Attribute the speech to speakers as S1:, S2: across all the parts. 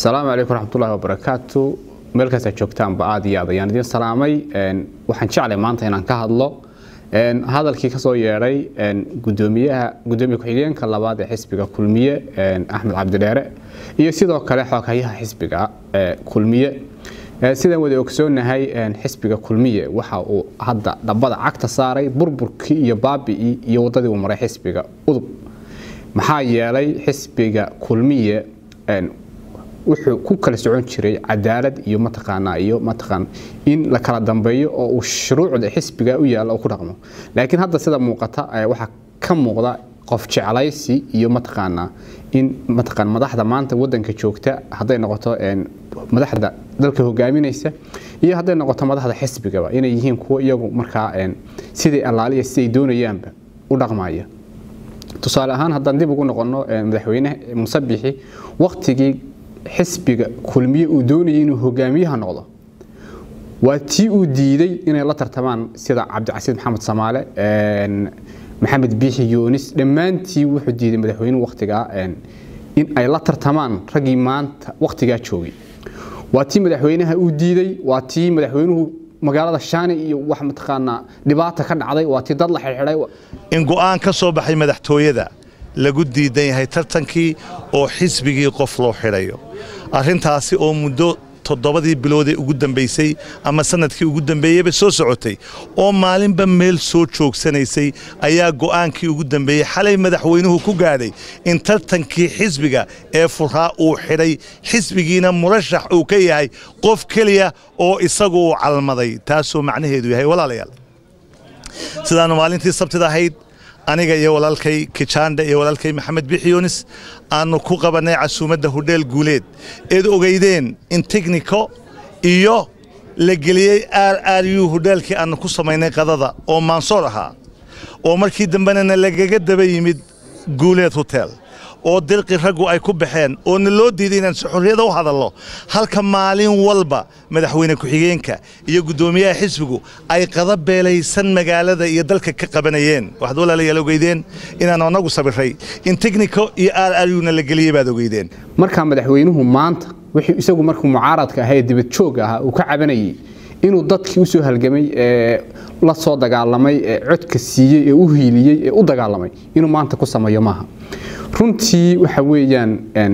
S1: asalaamu calaykum waraxmatullahi wabarakaatu meelkaas aad joogtaanba aad iyo aad ayaan idiin salaamay waxaan jeclay maanta inaan ka hadlo hadalkii kasoo yeedhay gudoomiyaha gudoomiye ku-xigeenka labaad ee xisbiga kulmiye axmed cabdidheere iyo sidoo kale xooghayaha xisbiga kulmiye sidaan wada ogsoonahay xisbiga kulmiye waxa uu hadda dhabbada cagta saaray burburkii iyo baabi'ii iyo wadadii uu maray xisbiga udub maxaa yeelay xisbiga kulmiye wuxuu ku kala socon jiray cadaalad iyo mataqaanaa iyo mataqaan in la kala dambeeyo oo uu shuruucda xisbiga u yaalla oo ku dhaqmo laakiin hadda sida muuqata waxaa ka muuqda qof jeclaysi iyo mataqaanaa in mataqaan madaxda maanta wadanka joogta hadday noqoto madaxda dalka hogaaminaysa iyo hadday noqoto madaxda xisbigaba inay yihiin kuwo iyagu markaa sidai allaaliya siday doonayaanba u dhaqmaya tusaale ahaan haddaan dib ugu noqono madaxweyne musabixi waqtigii xisbiga kulmiye uu doonayay inuu hogaamiyaha noqdo waa tii uu diiday inay la tartamaan sida cabdicasiid maxamed samaale maxamed biixi yunis dhammaantii wuxuu diiday madaxweynuhu waqtigaa in ay la tartamaan raggii maanta waqtigaa joogay waa tii madaxweynaha uu diiday waa tii madaxweynuhu magaalada shaani iyo wax mataqaanaa dhibaata ka dhacday waa tii dad la xidhxidhay
S2: in go'aan ka soo baxay madaxtooyada lagu diidan yahay tartankii oo xisbigii qof loo xidhayo arrintaasi oo muddo toddobadii biloodee ugu dambaysay ama sanadkii ugu dambeeyeyba soo socotay oo maalinba meel soo joogsanaysay ayaa go'aankii ugu dambeeyey xalay madaxweynuhu ku gaadhay in tartankii xisbiga ee furaa uu xidhay xisbigiina murashax uu ka yahay qof keliya oo isagu uu calmaday taasoo macnaheedu yahay walaalayaal sidaannu maalintii sabtida ahayd aniga iyo walaalkay kijaandha iyo walaalkay maxamed bixiyunis aannu ku qabannay casuumadda hudheel guuleed eed ogeydeen in tekniko iyo la geliyey r r u hudheelkii aannu ku samaynay qadada oo maansoor ahaa oo markii dambena lagaga daba yimid guuleed hotel oo dirqi raggu ay ku baxeen oo na loo diiday inaan si xorriyada u hadallo halka maalin walba madaxweyne ku-xigeenka iyo guddoomiyaha xisbigu ay qada beelaysan magaalada iyo dalka ka qabanayeen waxaad walaalayaal ogeydeen inaan anagu sabiray in tekniko iyo r r u na la geliyey baad ogeydeen
S1: markaa madaxweynuhu maanta wixii isagu markuu mucaaradka ahaa ee dibadjoog ahaa uu ka cabanayay inuu dadkii u soo halgamay ee la soo dagaalamay ee codka siiyey ee u hiiliyey ee u dagaalamay inuu maanta ku sameeyo maaha runtii waxa weeyaan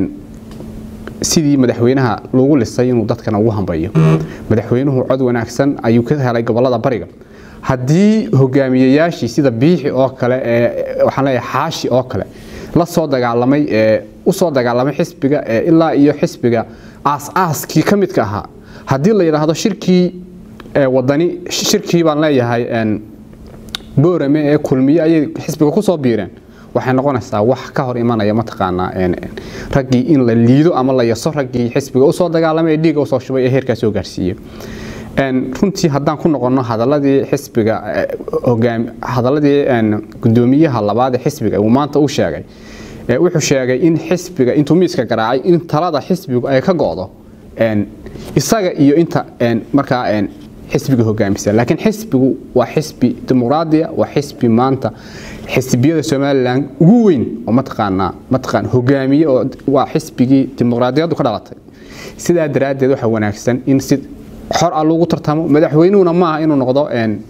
S1: sidii madaxweynaha loogu lisay inuu dadkana ugu hambayo madaxweynuhu cod wanaagsan ayuu ka helay gobolada bariga haddii hogaamiyayaashii sida biixi oo kale ee waxaan leeyahay xaashi oo kale la soo dagaalamay ee u soo dagaalamay xisbiga ee ilaa iyo xisbiga aas-aaskii ka midka ahaa haddii la yidhaahdo shirkii wadani shirkii baan leeyahay boorame ee kulmiye ayay xisbiga ku soo biireen waxay noqonaysaa wax ka hor imanaya mataqaanaa raggii in la liido ama la yaso raggii xisbiga usoo dagaalamay ee dhiiga usoo shubay ee heerkaa soo gaarsiiyey runtii haddaan ku noqono hadaladii xisbiga hadaladii gudoomiyaha labaad ee xisbiga uu maanta u sheegay wuxuu sheegay in xisbiga intuu miiska garaacay in talada xisbigu ay ka go'do isaga iyo inta markaa xisbiga hogaamisa laakiin xisbigu waa xisbi dimuqraadiya waa xisbi maanta xisbiyada somalilan ugu weyn oo mataqaanaa mataqaan hogaamiye oo waa xisbigii dimuqraadiyaddu ka dhalatay sidaa daraaddeed waxa wanaagsan in si xor ah lagu tartamo madaxweynuhuna maaha inuu noqdo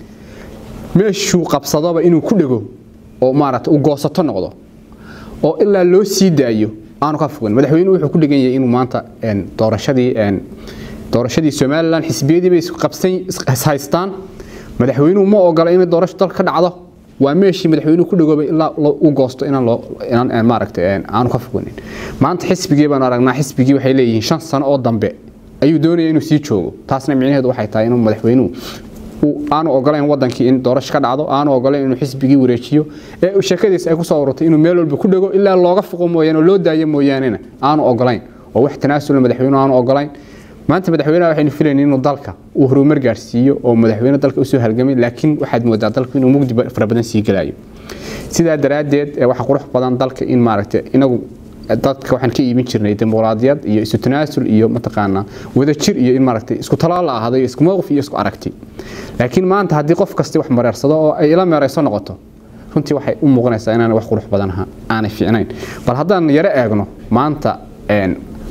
S1: meeshuu qabsadoba inuu ku dhego oo maaragta u goosato noqdo oo ilaa loo sii daayo aanu ka fogan madaxweynuhu wuxuu ku dhegan yahay inuu maanta doorashadii doorashadii somalilan xisbiyadiiba ishaystaan madaxweynuhu ma ogola inay doorasho dalka ka dhacdo waa meeshii madaxweynuhu ku dhagoobay ilaa u goosto inaan maaragta aanu ka foganin maanta xisbigii baanu aragnaa xisbigii waxay leeyihiin shan sano oo dambe ayuu doonaya inuu sii joogo taasna micnaheedu waxay tahay inuu madaxweynuhu aanu ogolayn wadankii in doorasho ka dhacdo aanu ogolayn inuu xisbigii wareejiyo ee sheekadiisa ay kusoo ururtay inuu meel walba ku dhego ilaa looga foqo mooyaane oo loo daayo mooyaanena aanu ogolayn oo wax tanaasula madaxweynuhu aanu ogolayn maanta madaxweynaha waxaynu filayna inuu dalka uu horumar gaarsiiyo oo madaxweyne dalka usoo halgamay laakiin waxaad moodaa dalku inuu mugdi fara badan sii gelayo sidaa daraaddeed waxa qurux badan dalka in maaragta inagu dadka waxaan ka iibin jirnay dimuqraadiyad iyo isu tanaasul iyo mataqaanaa wadajir iyo in maaragtay isku talaal la ahaaday isku mowqif iyo isku aragti laakiin maanta haddii qof kasti wax mareersado oo ay ila meerayso noqoto runtii waxay u muuqanaysaa inaanay wax qurux badan aanay fiicnayn bal haddaan yaro eegno maanta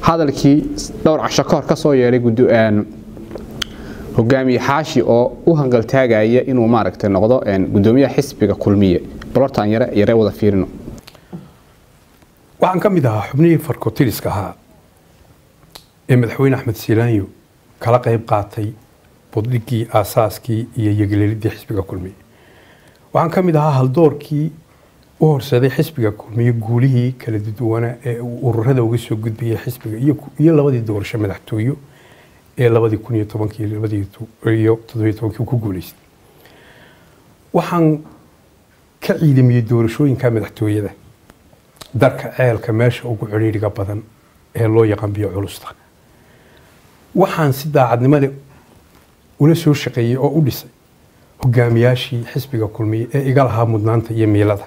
S1: hadalkii dhowr casho ka hor ka soo yeedhay hogaamiye xaashi oo u hangaltaagaya inuu maaragtay noqdo gudoomiyaha xisbiga kulmiye balortaan yare yaree wada fiirino
S3: waxaan ka mid ahaa xubnihii farkotiriska ahaa ee madaxweyne axmed siilaanyo kala qayb qaatay budhigii aasaaskii iyo yegleelidii xisbiga kulmiye waxaan ka mid ahaa haldoorkii u horseeday xisbiga kulmiye guulihii kala duduwana ee uu ururada uga soo gudbayay xisbiga iyo labadii doorasho madaxtooyo ee labadii kun iyo tobankii labadii iyo toddobiyo tobankii ku guuleystay waxaan ka ciidamiyey doorashooyinka madaxtooyada darka ceelka meesha ugu cidhiidhiga badan ee loo yaqaan biyo culusta waxaan si daacadnimada ula soo shaqeeyey oo u dhisay hogaamiyaashii xisbiga kulmiye ee iga lahaa mudnaanta iyo miilada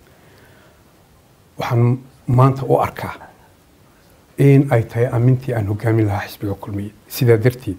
S3: waxaan maanta u arkaa in ay tahay amintii aan hogaamin lahaa xisbiga kulmiye sidaa darteed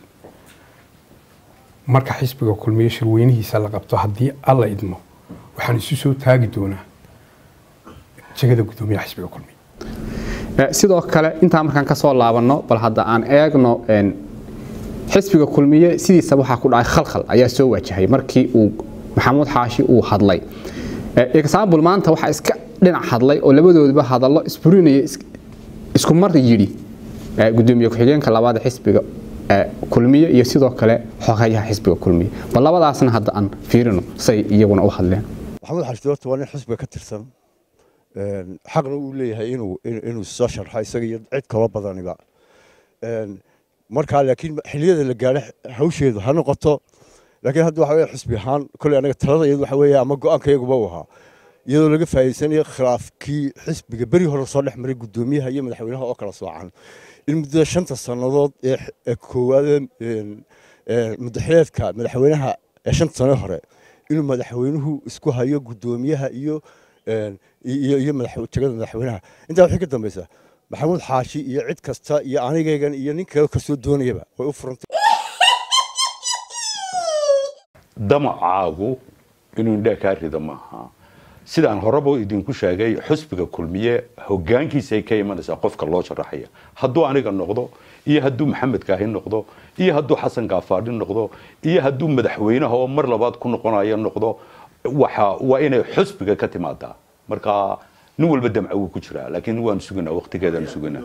S3: marka xisbiga kulmiye shirweynihiisa la qabto haddii alla idmo waxaan isu soo taagi doonaa jegada gudoomiyaha xisbiga kulmiye
S1: sidoo kale intaa markaan ka soo laabanno bal hadda aan eegno xisbiga kulmiye sidiisa waxaa ku dhacay khalkhal ayaa soo wajahay markii uu maxamuud xaashi uu hadlay example maanta waxaa iska dhinac hadlay oo labadoodaba hadallo isburinaya isku mar yidhi gudoomiye ku-xigeenka labaad xisbiga kulmiye iyo sidoo kale xogayaha xisbiga kulmiye bal labadaasna hadda aan fiirino say iyaguna u hadleen
S4: maxamuud xaashi horta waa nin xisbiga ka tirsan xaqna uu leeyahay inuu inuu soo sharxo isaga iyo cid kaloo badaniba markaa laakiin xiliyada la gaadho hawsheedu ha noqoto laakiin hadda waxa weeye xisbi ahaan kolley anaga talada iyadu waxa weeye ama go-aanka iyaguba uu ahaa iyadoo laga faa'iidsanayo khilaafkii xisbiga beri hore soo dhex maray guddoomiyaha iyo madaxweynaha oo kala soocan in muddada shanta sannadood ee koowaad muddaxileedka madaxweynaha ee shanta sano hore inuu madaxweynuhu isku hayo guddoomiyaha iyo iyo jegada madaxweynaha intaa waxay ka dambaysaa maxamuud xaashi iyo cid kasta iyo anigaygan iyo nin kale kasoo doonayaba way u furantay
S5: damacaagu inuu indhaa kaa rida maaha sidaan horeba idinku sheegay xusbiga kulmiye hogaankiisaay ka imanaysaa qofka loo sharaxaya hadduu aniga noqdo iyo hadduu maxamed kaahi noqdo iyo hadduu xasan gaafaadhi noqdo iyo hadduu madaxweynaha oo mar labaad ku noqonayo noqdo waxa waa inay xusbiga ka timaadaa marka nin walba damca wuu ku jiraa laakiin waan suganaa waqtigeedaan suganaa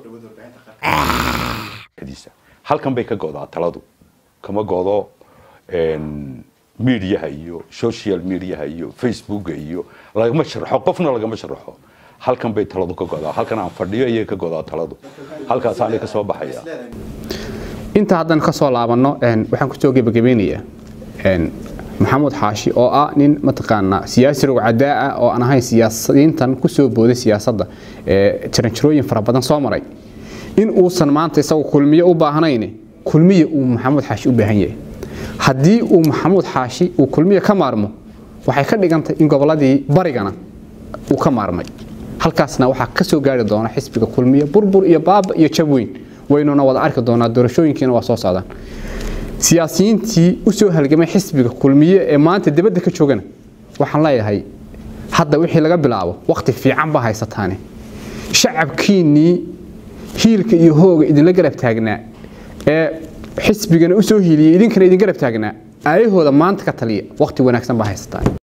S5: halkan bay ka godaa taladu kama godo mediaha iyo social mediaha iyo facebooka iyo lagama sharaxo qofna lagama sharaxo halkan bay taladu ka godaa halkan aan fadhiyo ayay ka godaa taladu halkaasaanay ka soo baxaya
S1: inta haddaan ka soo laabanno waxaan kusoo gebagabeynayaa maxamuud xaashi oo ah nin mataqaanaa siyaasi rogcadaa ah oo aan ahayn siyaasiyiintan kusoo booday siyaasadda jaranjarooyin fara badan soo maray in uusan maanta isagu kulmiye u baahnayn kulmiye uu maxamuud xaashi u baahan yahay haddii uu maxamuud xaashi uu kulmiye ka maarmo waxay ka dhigantay in gobolladii barigana uu ka maarmay halkaasna waxaa ka soo gaari doona xisbiga kulmiye burbur iyo baaba iyo jab weyn waynuna wada arki doonaa doorashooyinkiina waa soo socdaan siyaasiyiintii u soo halgamay xisbiga kulmiye ee maanta dibadda ka joogana waxaan leeyahay hadda wixii laga bilaabo waqti fiican baa haysataane shacabkiinnii hiilka iyo hooga idinla garab taagnaa ee xisbigana u soo hiiliyey idinkana idin garab taagnaa aayahooda maanta ka taliya waqti wanaagsan baa haysataan